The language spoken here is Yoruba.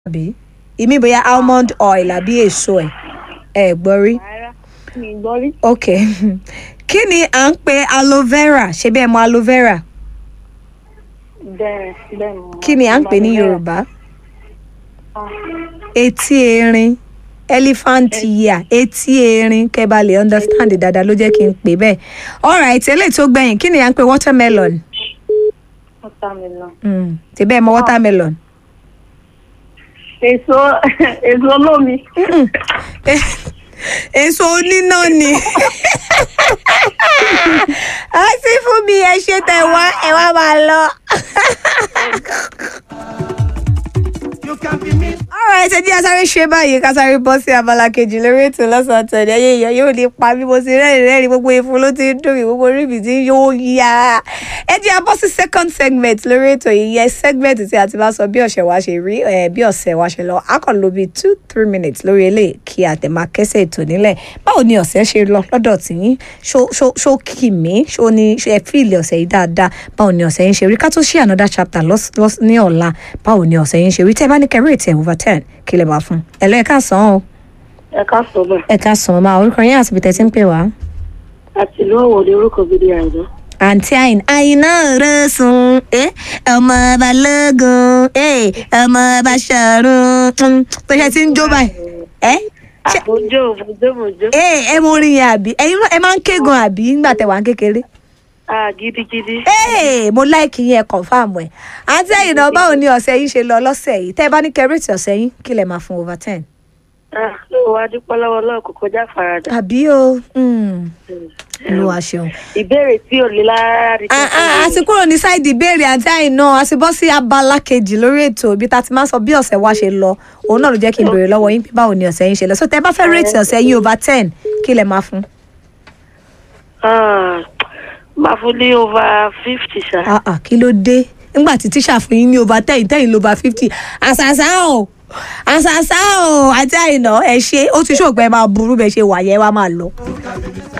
àbí ìmí bóyá almond oil àbí èso ẹ̀ ẹ̀ gbọ́ rí rárá mi ì gbọ́ rí. ok kí ni à ń pe aloe vera ṣé bẹ́ẹ̀ mọ aloe vera bẹ́ẹ̀ bẹ́ẹ̀ mo. kí ni à ń pè ní yorùbá etí erin elephant ear etí erin kẹ́ bá lè understand dáadáa ló jẹ́ kí n pè bẹ́ẹ̀ alright eléyìí tó gbẹ̀yìn kí ni à ń pe watermelon watermelon. mm. tí bẹ́ẹ̀ mọ watermelon. èso èso olómi. Mm-mm. Eh, èso oníná ni a sì fún mi ẹ ṣe tẹ wá ẹ wá máa lọ. You can be me. alright ẹ jẹ́ asáré ṣe báyìí ká sáré bọ́ sí abala kejì lórí ètò lọ́sàn-án tẹ̀lé ayé ìyá yóò ní pa bí mo ti rẹ́rìn rẹ́rìn gbogbo ìfun ló ti ń dùn mí gbogbo orí mi ti yóò yá ẹ jẹ́ abọ́ sí second segment lórí ètò yìí yẹ segment tí a ti bá sọ bí ọ̀sẹ̀ wa ṣe rí ẹ̀ bí ọ̀sẹ̀ wa ṣe lọ a kàn lo bíi two three minutes lórí eléyìí kí a tẹ̀ máa kẹ́sẹ̀ ètò nílẹ̀ báwo ni ọ̀sẹ̀ ṣe lọ lọ́dọ̀ tìyín ṣó ṣó ṣó kì mí ṣó ni ṣe ẹ fíìlì ọ̀sẹ̀ yìí dáadáa báwo ni ọ̀sẹ̀ yín ṣe rí ká tó ṣí another chapter lọ́s- lọ́s- ní ọ̀la báwo ni ọ̀sẹ̀ yín ṣe rí tẹ́ ẹ bá ní kẹrí ètò ẹ̀ over ten kí lè máa fún ẹ lọ ẹ ká sàn án o ẹ ká sọ bẹ́ẹ̀. ẹ ká sàn án máa orúkọ yín àti ibi tẹ́ ti ń pè wá. àti ìlú ọ̀wọ̀ ni orúkọ gidi àìdán. àǹtí àyìn àyìnà rẹ̀ sùn ẹ́ ọmọ balógun ẹ́ ọmọ basọ̀run tó ṣe ti ń jó báyìí ẹ́ ṣe àbójó òbójó òbójó. ẹ́ ẹ mọ orin yẹn àbí ẹ̀yin náà ẹ máa ń kégan àbí nígbà tẹ̀ wá ń kékeré ah gidigidi. ẹ́ mo láìkì yẹn confam ẹ̀ àǹtí àyìnà báwo ni ọ̀sẹ̀ yín ṣe lọ lọ́sẹ̀ yìí tẹ́ ẹ bá ní kẹrìtì ọ̀sẹ̀ yín kí lè máa fún over ten. ah ló wá dúpẹ́ lọ́wọ́ lọ́wọ́ kò kọjá faradà. àbí o olúwa ṣeun. ìbéèrè tí ò lè lára rí. Ah, ah, a ti kúrò ní sáìdì ìbéèrè àti àìná a ti bọ́ sí abala kejì lórí ètò ibi tá a ti máa ń sọ bí ọ̀sẹ̀ wa ṣe lọ òun náà ló jẹ́ kí n béèrè lọ́wọ́ yín pé báwo ni ọ̀sẹ̀ yín ṣe lọ so tẹ́ ẹ bá fẹ́ rèétì ọ̀sẹ̀ yín over ten kí lẹ máa fún. Ah, máa fún ní over fifty ṣá. Ah, ah, kí ló dé nígbà tí tíṣà fún yín ní over ten tẹ́yìn ló over fifty àṣàṣà o àṣàṣà o àti àìná ẹ ṣe ó ti ṣògbẹ́ máa burú bẹ́ẹ̀ ṣe wà yẹn wá máa lọ.